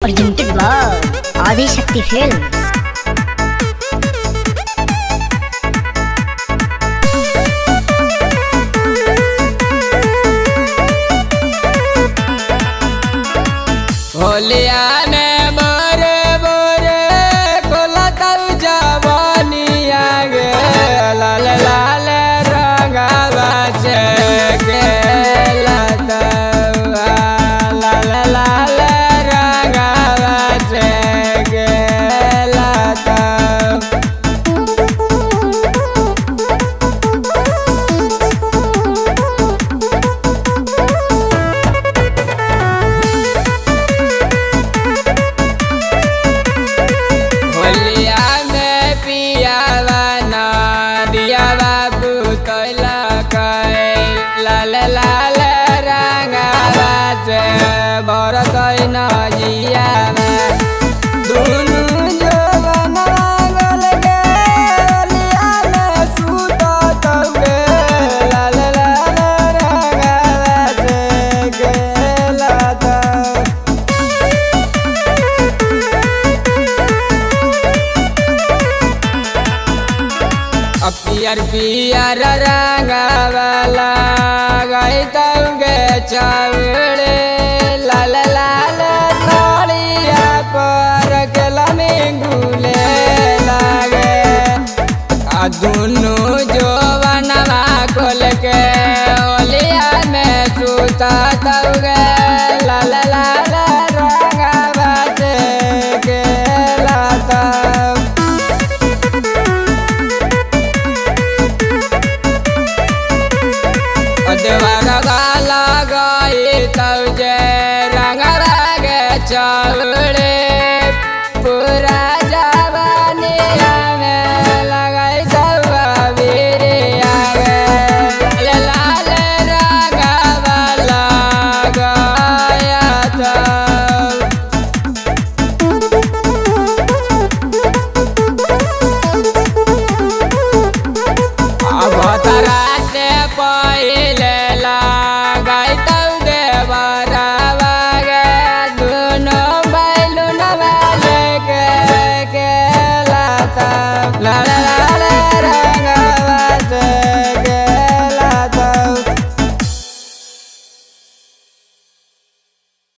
presented by Adi Shakti Films. होलिया ने मोरे मोरे कोलतल जवानिया गे लाल लाल रंगवा से गे लतवा लाल लाल रंगवा से गे लतवा होलिया में पियावा ना दिया बाबू तोला कैल लाल लाल रंगावा से भरत न जिया में दुनु जवन रंगल गे होलिया में सुतत गे लाल लाल रंगावा से गेलत पियर पियर रंगवाला गई तौगे चावड़े लाल लाल साड़िया पर गेला में गुले लागे आ दुनु जो बनवा खोल के ओलिया में सुता तौगे लाल लाल रंगवा से गेला तब देवारा गाला गई तब जे रंग रगे चौड़े